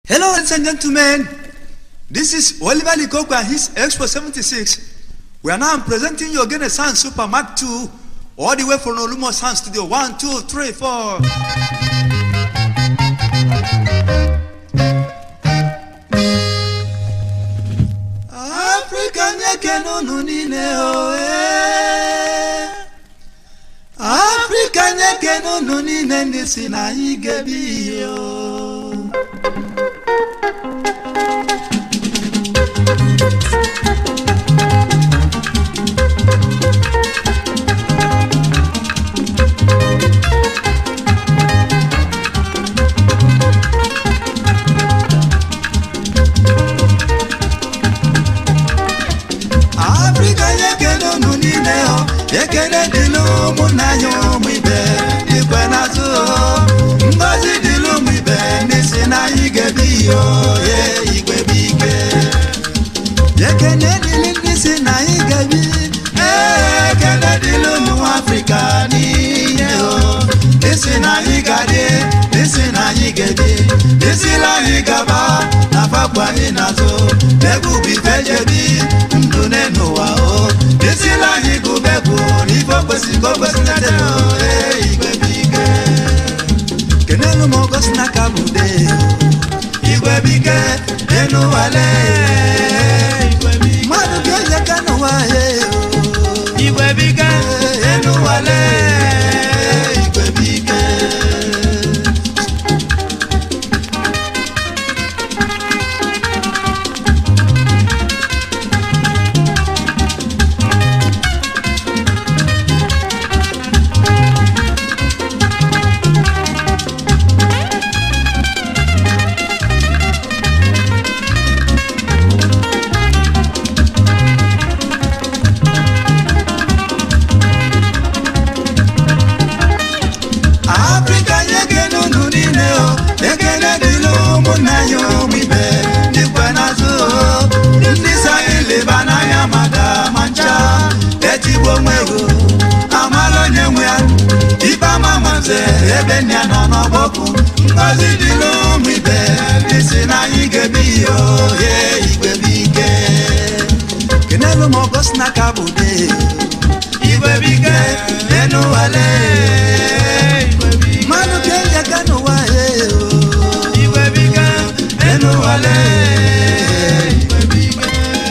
Hello, ladies and gentlemen. This is Oliver Likoko and his Expo 76. We are now presenting you again a Sound Super Mark II, all the way from Olumo Sound Studio. One, two, three, four. Africa nyeke nunu niile o eh. Africa nyeke nunu niile ndị si na anyị ga-ebi ihe o. afrịka nye ekele unu niile ọ ekele dịla ụmụnna anyị ụmụ ibe igwe n'azụ ngozi dịla ụmụ ibe n'isi na anyị ga-ebi ihe oye igwe bụ ike ekele dịla ndị si na anyị ga-ebi ee ekele dịla ụmụ afrịka niile o isi na anyị ga-adị isi na anyị ga-ebi isila anyị gaba na fapụ anyị n'azụ egwu bụ ife jebi ndụ n'ụwa o isila anyị gụbe bụ n'ife okwesịrị ka o kwesịrị ete ee igwe bụ ike kenelu m ogosi n'aka bụ de igwe bụ ike enu wale mmadụ ga-eje ka n'ụwa ye igwe bụ ike enu wale igwe bụ ike afrịka nye ekele unu niile o ekele dịla ụmụnna anyị ụmụ ibe dịkwa n'azụ o ndị so anyị leba n'anya maka ma ncha etigbo onwe ego amala onye nwe ya ibe ama nwanze ebe nne ya nọ n'ọgbọkụ ngozi dịla ụmụ ibe ndị si na anyị ga-ebi ihe ohe igwe bụ ike kenelu m ọgọsi n'aka bụ de igwe bụ ike enu wale mmanụ ka eji aka n'ụwa ya igwe bụ ike enu wale igwe bụ ike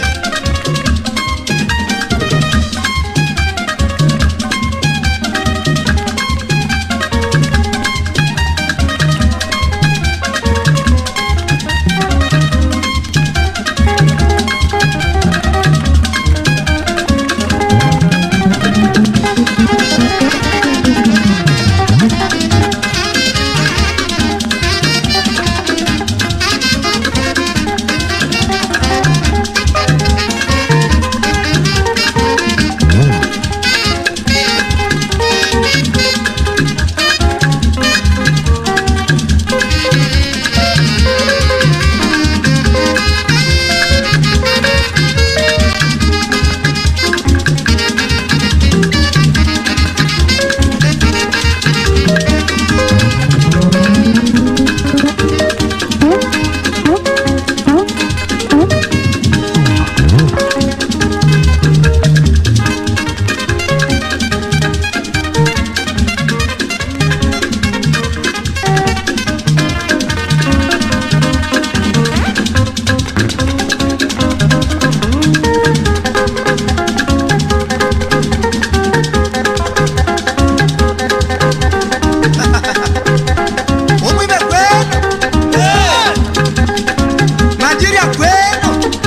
ụmụ ibe kwenu naijiria kwenu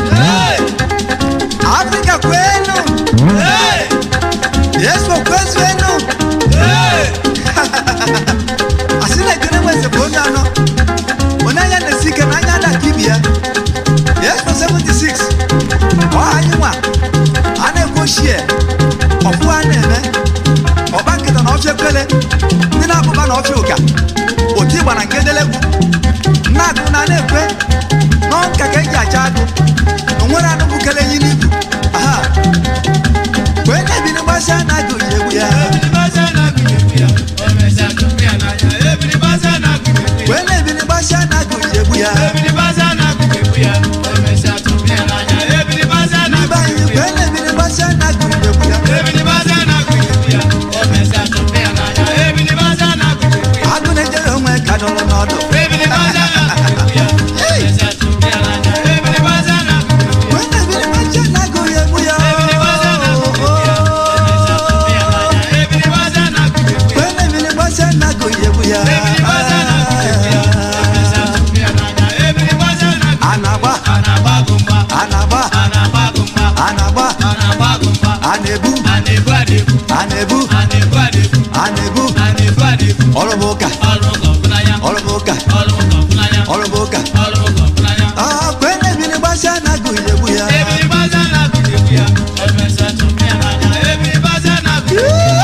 afrịka kwenu yesu kwezuenu asị na-ekene nweze bụ onye anọ onye anya na-esi ike na anya ada ka ibi ya yesu 76 ọha anyị nwa a na-ekwu ochie ọfụ a na-eme ọba nkịta na ọfịa ekwele ndị na-akpụba na ọfịa ụka otu ịgba na nke delegwu nna agụ na na-ekwe nọ nka ka eji acha agụ o nwere anụ bukele enyi n'ibu aha wee na-ebi n'ịgbasi a na-agụ ji egwu ya wee na-ebi n'ịgbasi a na-agụ ji egwu ya na-ebu na-ebu adịbu a na-ebu a na-ebu adịbu ọrụ bụ ụka ọrụ ụka ọfụnanya ọrụ bụ ụka ọrụ ụka ọfụnanya ọrụ bụ ụka ọrụ ụka ọfụnanya ọkụ na-ebiri gbasịa na agụ ilegbu ya ebiri baza na-agụ egwu ya emesa tụmụ ya n'anya ebiri baza na-agụ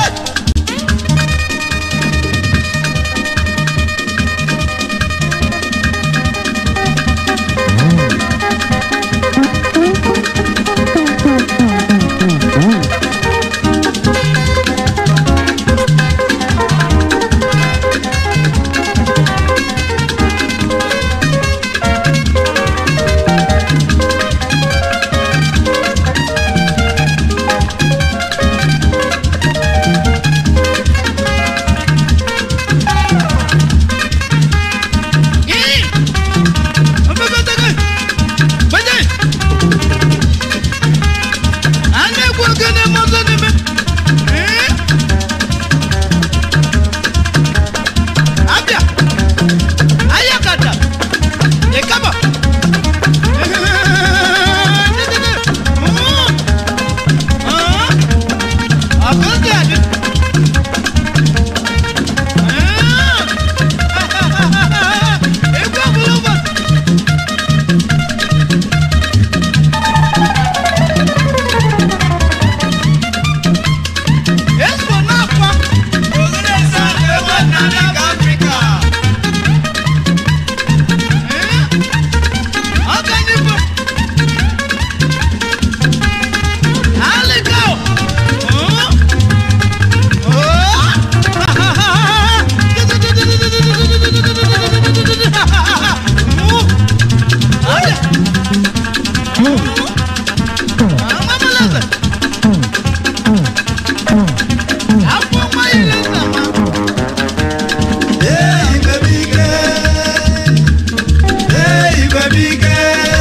Ee, igwe bụ ike Ee, igwe bụ ike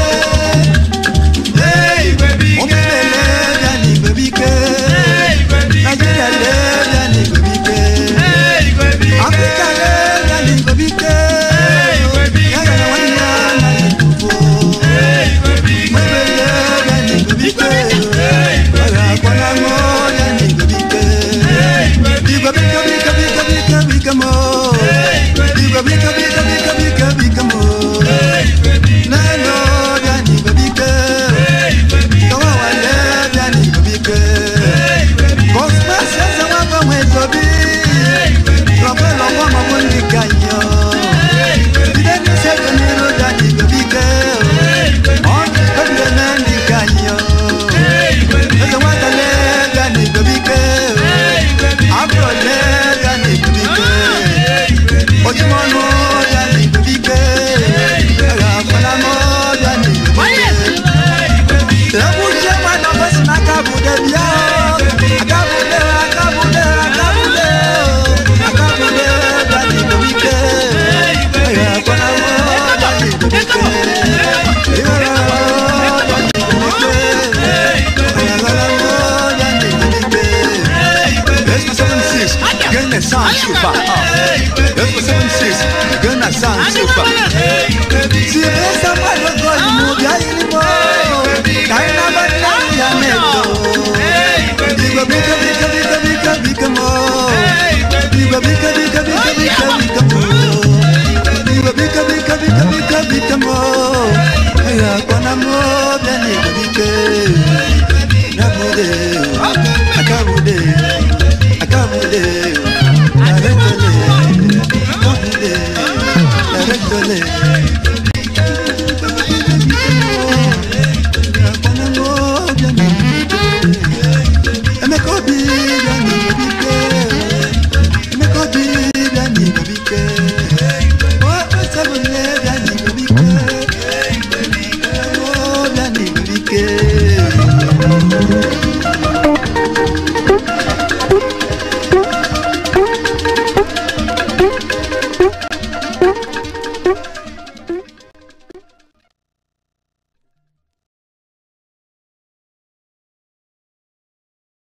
Ee, igwe bụ ike Ụmụnne bịa n'igwe bụ ike Naịjirịa lee bịa n'igwe bụ ike Afrịka lee bịa n'igwe bụ ike Ya gara nwanne ya na n'igwe Mgbe lee bịa n'igwe bụ ike Ọ ga-akpọla ṅụọ ya n'igwe bụ ike Igwe bụ ike bụ ike bụ ike bụ ike bụ ike mo Igwe bụ ike bụ ike bụ ike bụ ike bụ ike mo Neno bịa n'igwe bụ ike Kawa wale bịa n'igwe bụ ike Cosmas eze nwa gbanwe tobi Lọkwe lọkwa maọbụ ndị ka yo Bide n'isi ego n'iru bịa n'igwe bụ ike Ọ na-ekwe na ndị ka yo Eze nwata lee bịa n'igwe bụ ike Afro lee bịa n'igwe bụ ike Ojúmọ́nú bịa n'igwe bụ ike Ẹ̀rọ àfọlámọ́ bịa n'igwe bụ ike Egwu uche mmadụ ọbọsị n'aka bụ debia Akabude, akabude, akabude Akabude bịa n'igwe bụ ike Ẹ̀rọ àfọlámọ́ bịa n'igwe bụ ike Ịghọrọ bịa n'igwe bụ ike Ẹ̀rọ àfọlámọ́ bịa n'igwe bụ ike Espo 76, Ghana sound super Espo 76, Ghana sound super Si esa malo gol mu bia ilimo Kaina bata ya meto Digo bika bika bika bika bika mo Digo bika bika bika bika bika mo Digo bika bika bika bika bika mo Ya kona mo bia ni bika Nabude Akabude Akabude Naretole Nabude Naretole